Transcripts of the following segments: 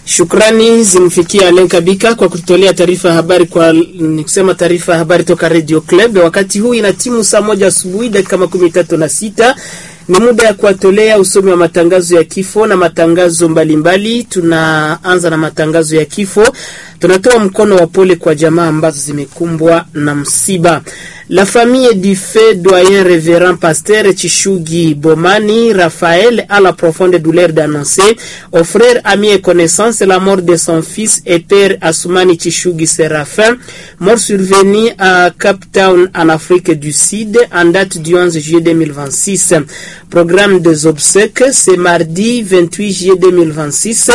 Shukrani zimfikia Alen Kabika kwa kututolea taarifa ya habari, kwa ni kusema taarifa ya habari toka Radio Club. Wakati huu ina timu saa moja asubuhi dakika makumi tatu na sita ni muda ya kuwatolea usomi wa matangazo ya kifo na matangazo mbalimbali. Tunaanza na matangazo ya kifo. Tunatoa mkono wa pole kwa jamaa ambazo zimekumbwa na msiba. La famille du fait doyen révérend pasteur Chishugi Bomani Raphaël a la profonde douleur d'annoncer aux frères, amis et connaissances la mort de son fils et père Asumani Chishugi Séraphin, mort survenu à Cape Town en Afrique du Sud en date du 11 juillet 2026. Programme des obsèques, c'est mardi 28 juillet 2026.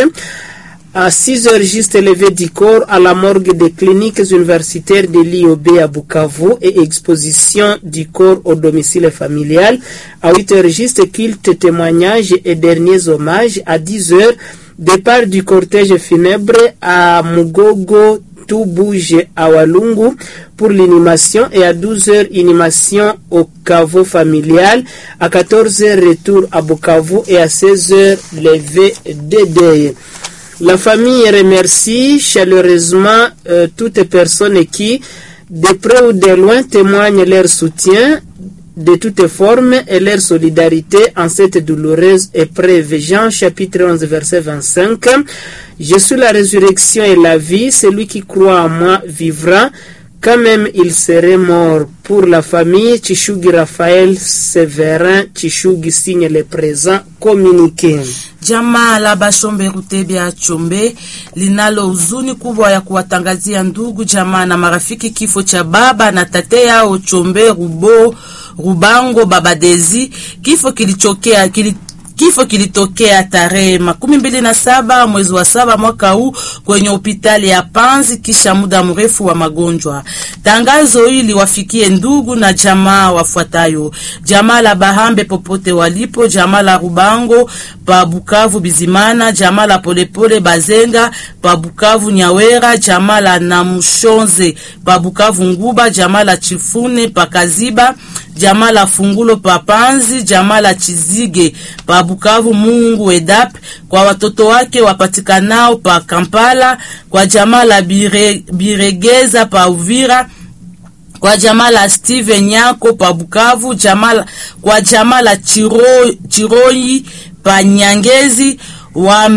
À 6 heures juste levé du corps à la morgue des cliniques universitaires de l'IOB à Bukavu et exposition du corps au domicile familial. À 8 heures juste culte, témoignage et derniers hommages. À 10 heures, départ du cortège funèbre à Mugogo tout bouge à Walungu pour l'inhumation et à 12h inhumation au caveau familial, à 14h retour à Bukavu et à 16h levé de deuil. La famille remercie chaleureusement euh, toutes personnes qui, de près ou de loin, témoignent leur soutien de toutes formes et leur solidarité en cette douloureuse épreuve. Jean chapitre 11 verset 25. Je suis la résurrection et la vie, celui qui croit en moi vivra, quand même il serait mort. Pour la famille, Chishugi Raphaël Severin Chishugi signe le présent communiqué. Jamaa la Bashombe Rutebya Chombe linalo huzuni kubwa ya kuwatangazia ndugu jamaa na marafiki kifo cha baba na tate yao Chombe Rubo Rubango Baba Dezi. Kifo kilichokea kili Kifo kilitokea tarehe makumi mbili na saba mwezi wa saba mwaka huu kwenye hospitali ya Panzi kisha muda mrefu wa magonjwa. Tangazo hili wafikie ndugu na jamaa wafuatayo: jamaa la Bahambe popote walipo, jamaa la Rubango pa Bukavu Bizimana, jamaa la Polepole Bazenga pa Bukavu Nyawera, jamaa la Namushonze pa Bukavu Nguba, jamaa la Chifune pa Kaziba, jamaa la Fungulo pa Panzi, jamaa la Chizige pa Bukavu Mungu Edap, kwa watoto wake wapatikanao pa Kampala, kwa jamaa la Bire, Biregeza pa Uvira, kwa jamaa la Steve Nyako pa Bukavu, jamaa kwa jamaa la Chiro, Chiroi pa Nyangezi wa,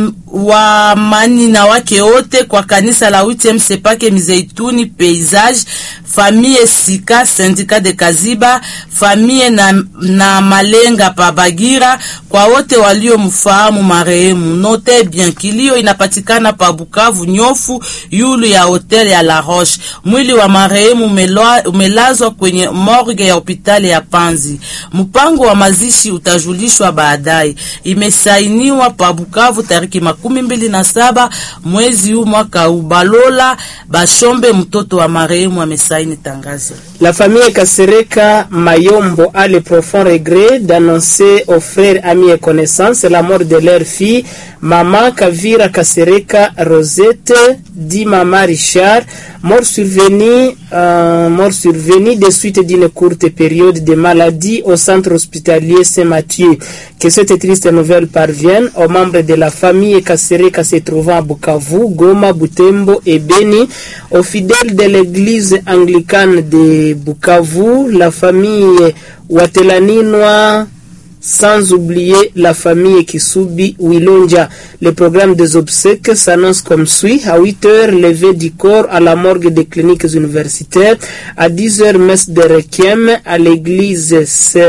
wa mani na wake wote kwa kanisa la UTM Sepake Mizeituni Paysage famille Sika syndicat de Kaziba famille na, na Malenga pa Bagira kwa wote waliomfahamu marehemu. Note bien kilio inapatikana pa Bukavu nyofu yulu ya hotel ya La Roche. Mwili wa marehemu umelazwa kwenye morgue ya hospitali ya Panzi. Mpango wa mazishi utajulishwa baadaye. Imesainiwa pa Bukavu tariki makumi mbili na saba mwezi huu mwaka ubalola Bashombe mtoto wa marehemu amesaini tangazo. La famille Kasereka Mayombo a le profond regret d'annoncer aux frères, amis et connaissances la mort de leur fille, Maman Kavira Kasereka Rosette, dit Maman Richard, mort survenue, euh, mort survenue de suite d'une courte période de maladie au centre hospitalier Saint-Mathieu. Que cette triste nouvelle parvienne aux membres de la famille Kasereka se trouvant à Bukavu, Goma, Butembo et Beni, aux fidèles de l'église anglicane de Bukavu, la famille Watelaninois, sans oublier la famille Kisubi Wilonja. Le programme des obsèques s'annonce comme suit. À 8 heures, levé du corps à la morgue des cliniques universitaires. À 10 heures, messe de requiem à l'église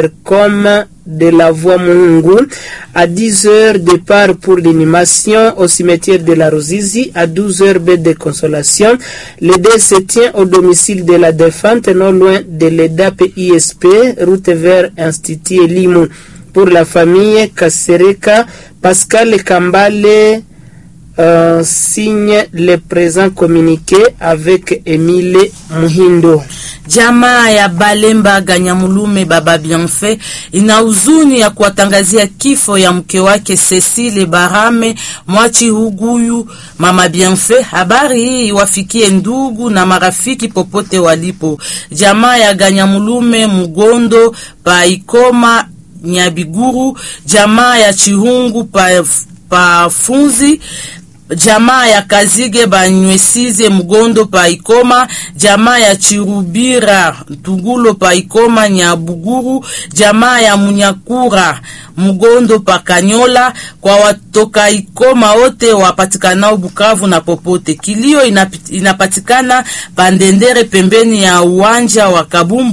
Sercom de la voie Mungu. À 10 heures, départ pour l'inhumation au cimetière de la Rosizi. À 12 heures, baie de consolation. Le dé se tient au domicile de la défunte, non loin de l'EDAP ISP, route vers Institut Limou. Pour la famille Kasereka, Pascal Kambale euh, signe le présent communiqué avec Emile Muhindo. Jamaa ya Balemba Ganyamulume baba Bienfait ina huzuni ya kuwatangazia kifo ya mke wake Cecile Barame Mwachi Huguyu mama Bienfait. Habari hii wafikie ndugu na marafiki popote walipo. Jamaa ya Ganyamulume Mugondo Paikoma Nyabiguru, jamaa ya Chihungu pa, pa Funzi jamaa ya Kazige Banywesize Mugondo pa Ikoma, jamaa ya Chirubira Tugulo pa Ikoma Nyabuguru, jamaa ya Munyakura Mugondo pa Kanyola. Kwa watoka Ikoma wote wapatikanao Bukavu na popote. Kilio inapit, inapatikana Pandendere pembeni ya uwanja wa Kabumbu